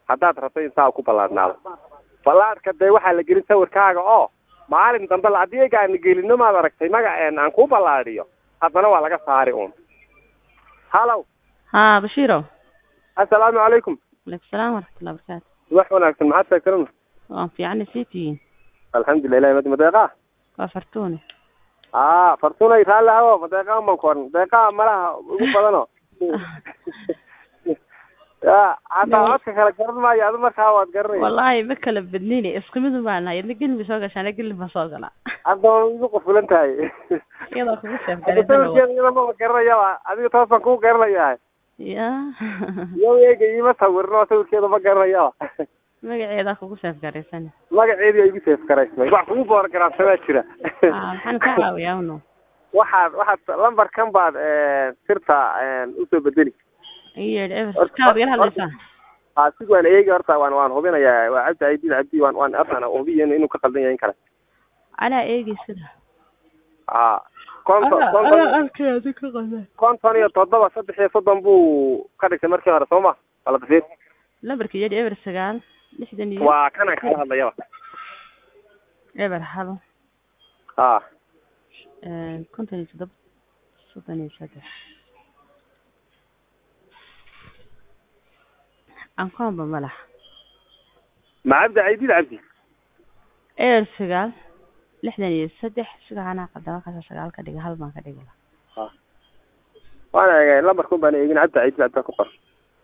haddaad rabto in saa ku ballaadhnaado ballaadhka dee waxaa la gelin sawirkaaga oo maalin dambe la haddii egaana gelino maad aragtay magaceen aan ku ballaadhiyo haddana waa laga saari uun hallow haa bashiiro assalaamu calaykum aleykum salaam waraxmatullahi barakaatu wax wanaagsan maxaad sheegtanuna waan fiicana sii tihiin alxamdulilah ilahi mad madeeqaa waa fartuune aa fartunay raalli hawo madeeqaa man ku oran deeqaa malaha ugu badano ya hataa codka kala garan maayo adu markaa waad garanaya wallaahi ma kala badnine isku mid baan nahay idna gelin bay soo gashaan gelin baan soo galaa hadda waa igu qufulan tahay iyadoo kugu hadda seefgalaysan sawirkeeda iyada maba garanayaba adiga toos baan kugu garanayaa ya iyo eega iima sawirin oo sawirkeeda ma garanayaba magaceedaa kugu seefgaraysan magaceedii ay igu seef garaysmay wax kugu boor garaabsamaa jira aa maxaan ka caawiyaa uno waxaad waxaad lambarkan baad sirta usoo bedeli iyo ever kaad igala hadlaysaa aa sig waan eegi horta waan waan hubinayaa waa cabdi aydid cabdi waan waan hortaan hubiya inuu ka qaldan yahay in kale anaa eegi sida aa konton anaa konton arkay adi ka qadan konton iyo toddoba saddex iyo soddon buu ka dhigtay markii hore soo ma wala dafiir lambarka yadhi eber sagaal lixdan iyo waa kanaan kala hadlayaba eber halo aa konton iyo toddoba soddon iyo saddex ankoonba malax ma cabdi aydid cabdi eber sagaal lixdan iyo saddex sigaa anaa qadama kasa sagaal ka dhiga hal baan ka dhigi lahaa waana eegay lambarkun baan eegin cabdi aydid cabdi baa ku qor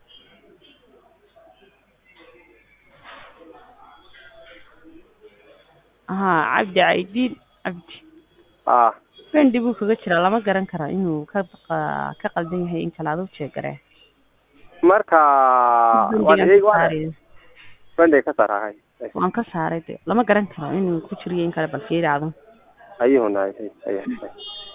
haa cabdi caydiin cabdi aa fendi buu kaga jiraa lama garan karo inuu ka qa- ka qaldan yahay in kale adu jeegaree marka waan eegi waan sunday ka saar hay waan ka saaray de lama garan karo inuu ku jiriyo in kale bal fiiri adu ayuhuna hay hay hay